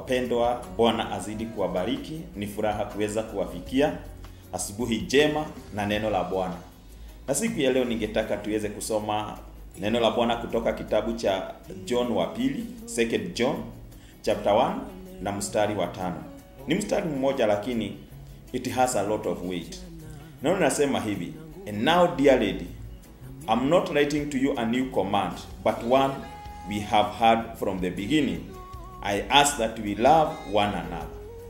Wapendwa, Bwana azidi kuwabariki. Ni furaha kuweza kuwafikia asubuhi njema na neno la Bwana. Na siku ya leo ningetaka tuweze kusoma neno la Bwana kutoka kitabu cha John wa pili, second John chapter 1 na mstari wa tano. Ni mstari mmoja lakini it has a lot of weight. Neno linasema hivi, and now dear lady, I'm not writing to you a new command, but one we have heard from the beginning. I ask that we love one another.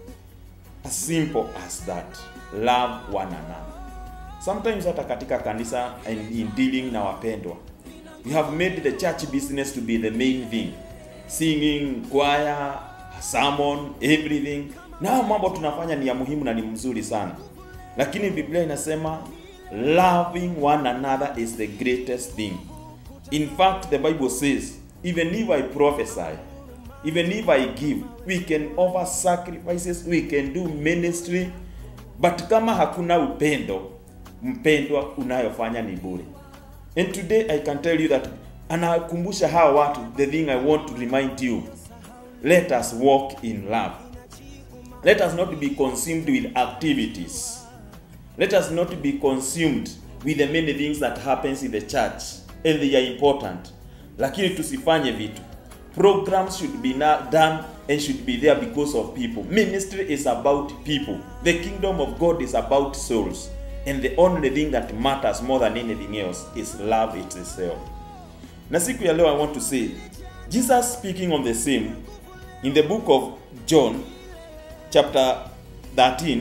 As simple as that. Love one another. Sometimes hata katika kanisa and in dealing na wapendwa, we have made the church business to be the main thing. Singing, choir, sermon, everything. Na mambo tunafanya ni ya muhimu na ni mzuri sana. Lakini Biblia inasema loving one another is the greatest thing. In fact, the Bible says, even if I prophesy, even if I give, we can offer sacrifices, we can do ministry, but kama hakuna upendo, mpendwa, unayofanya ni bure. And today I can tell you that, anakumbusha hawa watu, the thing I want to remind you, let us walk in love. Let us not be consumed with activities. Let us not be consumed with the many things that happens in the church and they are important. Lakini tusifanye vitu. Programs should be na- done and should be there because of people. Ministry is about people. The kingdom of God is about souls. And the only thing that matters more than anything else is love itself. Na siku ya leo I want to say, Jesus speaking on the same in the book of John chapter 13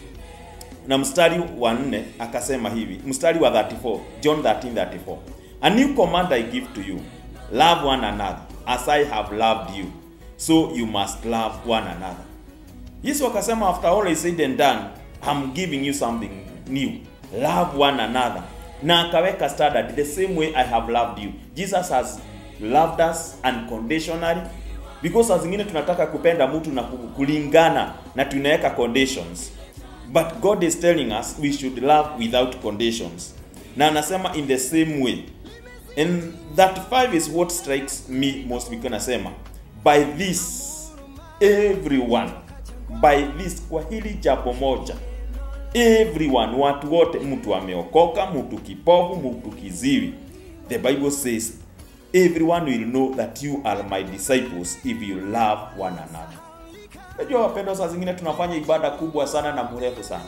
na mstari wa 4 akasema hivi, mstari wa 34, John 13:34. A new command I give to you, love one another as I have loved you, so you must love one another. Yesu akasema after all is said and done, I'm giving you something new. Love one another. Na akaweka standard the same way I have loved you. Jesus has loved us unconditionally because saa zingine tunataka kupenda mtu na ku- kulingana na tunaweka conditions. But God is telling us we should love without conditions. Na anasema in the same way. And that five is what strikes me most because nasema by this everyone by this kwa hili jambo moja everyone watu wote mtu ameokoka mtu kipofu mtu kiziwi the bible says everyone will know that you are my disciples if you love one another najua wapendwa saa zingine tunafanya ibada kubwa sana na mrefu sana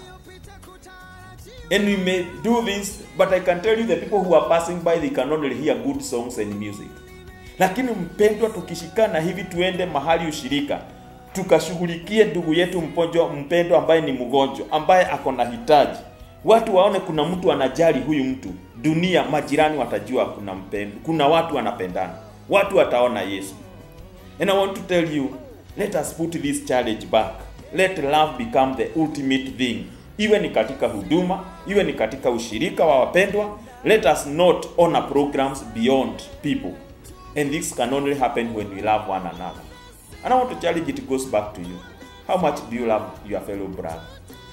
and we may do this but i can tell you the people who are passing by they can only hear good songs and music lakini mpendwa tukishikana hivi tuende mahali ushirika tukashughulikie ndugu yetu mponjwa mpendwa ambaye ni mgonjwa ambaye ako na hitaji watu waone kuna mtu anajali huyu mtu dunia majirani watajua kuna mpendo kuna watu wanapendana watu wataona yesu And I want to tell you, let us put this challenge back. Let love become the ultimate thing. Iwe ni katika huduma, iwe ni katika ushirika wa wapendwa. Let us not honor programs beyond people. And this can only happen when we love one another. And I want to challenge it goes back to you. How much do you love your fellow brother?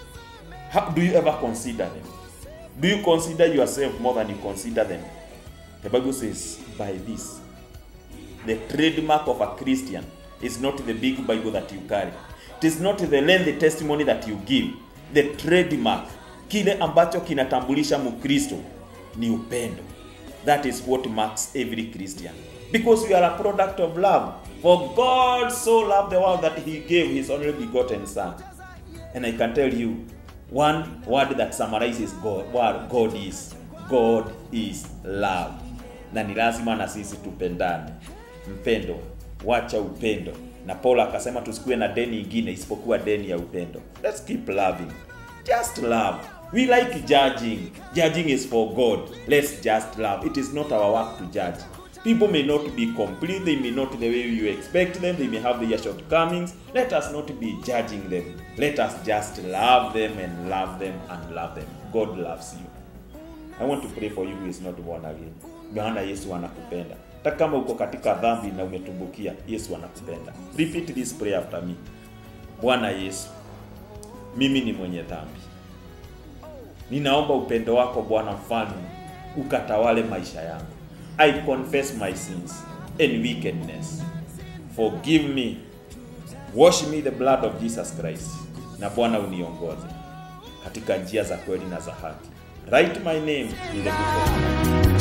How, do you ever consider them? Do you consider yourself more than you consider them? The Bible says, by this, the trademark of a Christian is not the big Bible that you carry. It is not the lengthy testimony that you give. The trademark, kile ambacho kinatambulisha Mkristo ni upendo. That is what marks every Christian. Because we are a product of love. For God so loved the world that he gave his only begotten son. And I can tell you one word that summarizes God, what God is. God is love. Na ni lazima na sisi tupendane. Mpendo, wacha upendo. Na Paulo akasema tusikuwe na deni ingine isipokuwa deni ya upendo. Let's keep loving. Just love. We like judging. Judging is for God. Let's just love. It is not our work to judge. People may not be complete, they may not the way you expect them, they may have their shortcomings. Let us not be judging them. Let us just love them and love them and love them. God loves you. I want to pray for you who is not born again. Maana Yesu anakupenda. Hata kama uko katika dhambi na umetumbukia, Yesu anakupenda. Repeat this prayer after me. Bwana Yesu, mimi ni mwenye dhambi. Ninaomba upendo wako Bwana mfalme ukatawale maisha yangu. I confess my sins and wickedness. Forgive me wash me the blood of Jesus Christ, na Bwana uniongoze katika njia za kweli na za haki. Write my name in the book of life.